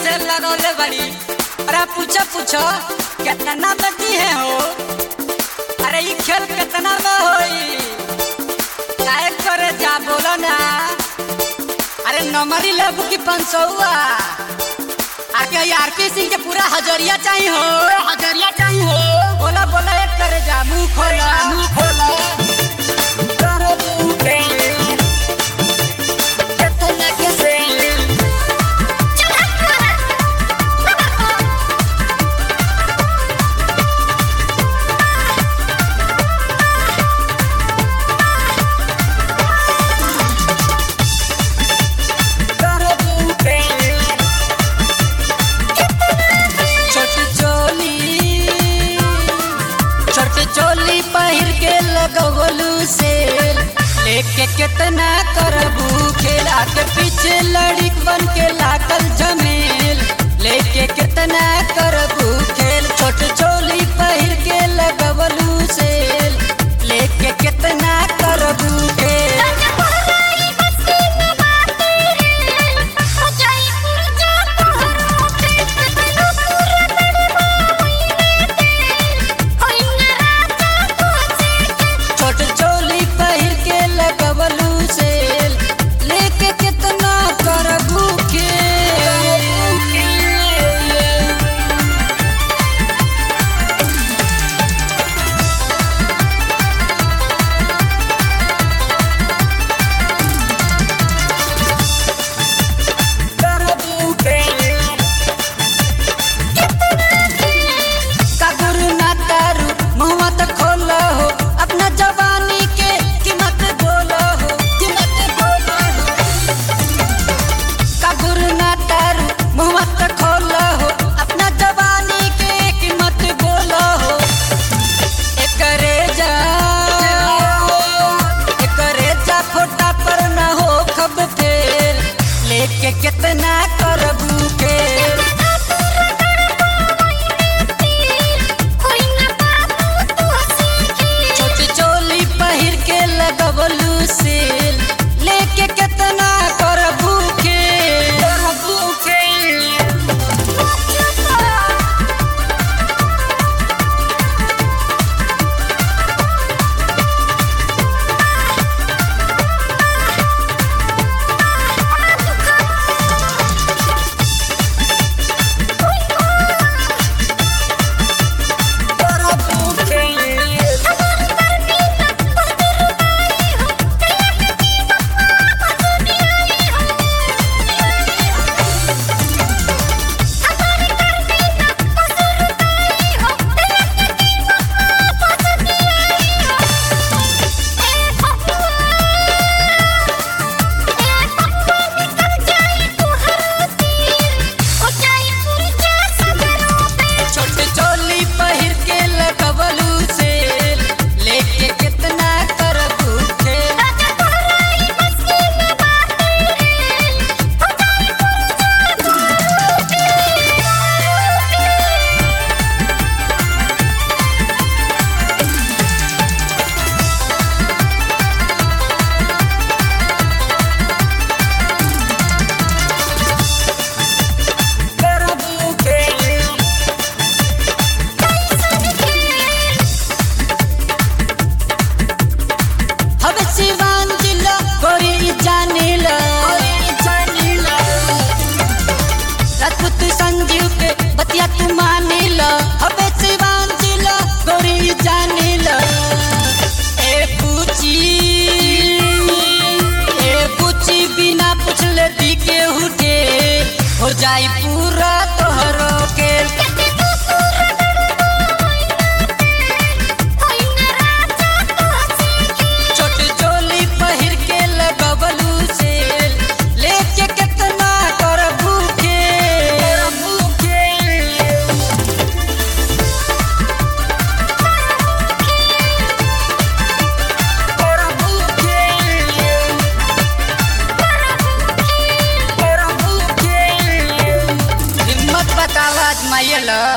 sale लगौले बड़ी अरे पूछो पूछो कितना में दी है हो अरे ई खेल कितना में होई काहे करे जा बोलो ना अरे नंबर ही लेबू की पाँच सौ आके यार के सिंह के पूरा हजरिया चाहिए हो हजरिया चाहिए हो बोला बोला एक करे जा मुंह खोला मुंह खोला छोटी चोली छोटी चोली पहिर के लगवलू से लेके कितना करबू खेला के पीछे लड़िक बन के लागल जमील लेके कितना करबू खेल छोटी चोली पहिर के लगवलू से लेके कितना करबू खेल छोट चोली पहिर के लगवलू से लेके कितना करबू के कागुरु ना तारू मुहवा तो खोलो हो अपना जवानी के कीमत बोलो हो कीमत बोलो हो कागुरु ना तारू मुहवा तो खोलो हो अपना जवानी के कीमत बोलो हो एकरे जा एकरे जा फोटा पर ना हो खब फेल लेके कितना करबू के छोटी चोली पहिर के लगवलू से लेके कितना करबू के करबू के करबू के छोटे चोली पहिर के लगवलू से लेके कितना करबू के करबू के हवे सिवान जिला गोरी जानिला जानिला राजपूत संजीव के बतिया तू मानिला हवे सिवान जिला गोरी जानिला ए पूछी ए पूछी बिना पूछले दी के उठे हो जाई पूरा तोहरो के छोटी चोली पहिर के लगवलू से लेके कितना करबू के करबू के करबू के करबू के हिम्मत बतावा आजमाइला